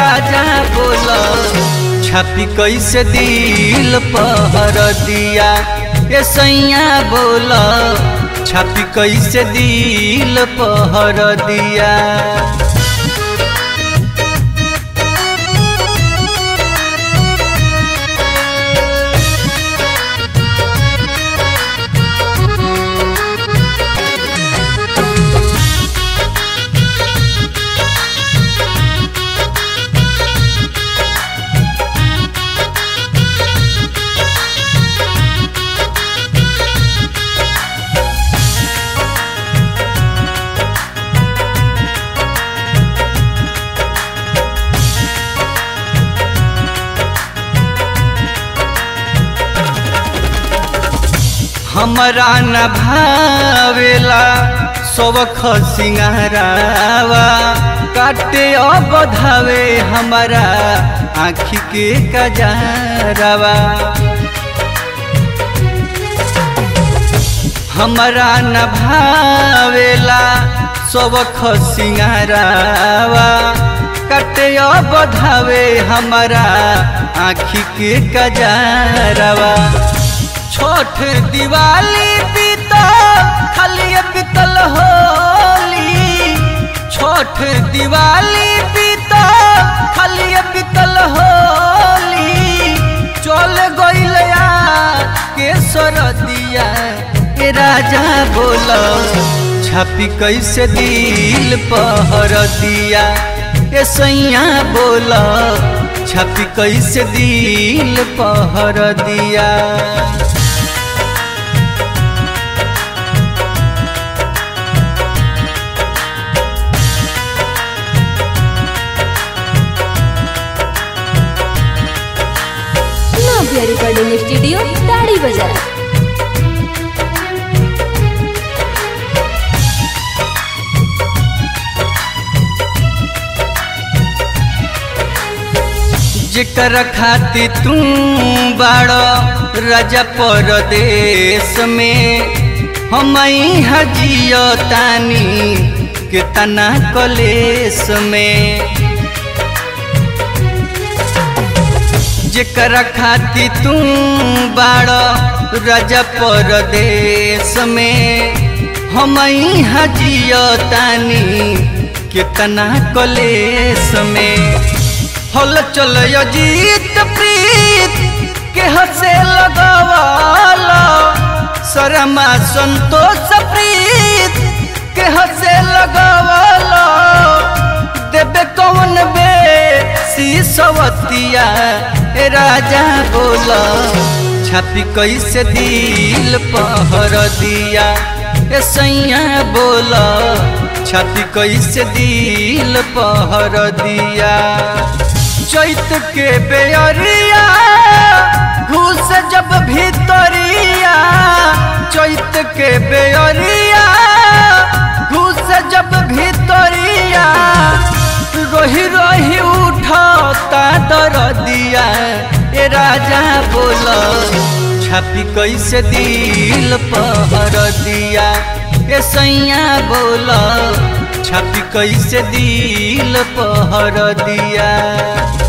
राजा बोला छापी कैसे दिल पहर दिया ए सैया बोला छापी कैसे दिल पहर दिया हमरा न भावेला सबख सिंगारावा काटे अब धावे हमारा आँखी के कजारावा हमरा न भावेला सबख सिंगारावा काटे अब धावे हमारा आँखी के कजारावा छोट दिवाली बीता खाली बीतल होली छोट दिवाली बीता खाली बीतल होली चल गइल के सरदिया के राजा बोल छापी कैसे दिल पहर दिया ए सैया बोल छापी कैसे दिल पहर दिया नव्या रिकॉर्डिंग स्टूडियो ताड़ी बाजार जेकर खाती तू बाड़ राजा परदेश में हम हजियो तानी कितना कलेश में जेकर खाती तू बाड़ राजा परदेश में हम हजियो तानी कितना कलेश में हल चल जीत प्रीत के हसे लगवाला शर्मा संतोष प्रीत के हसे लगवाला देबे कौन बे सीसवतिया ए राजा बोला छापी कैसे दिल पहर दिया ए सैया बोला छापी कैसे दिल पहर दिया चैत के बेअरिया घुस जब भीतरिया चैत के बेअरिया घुस जब भीतरिया रोही रोही उठता दर दिया ए राजा बोल छापी कैसे दिल पहर दिया ए सैया बोल छापी कैसे दिल पहर दिया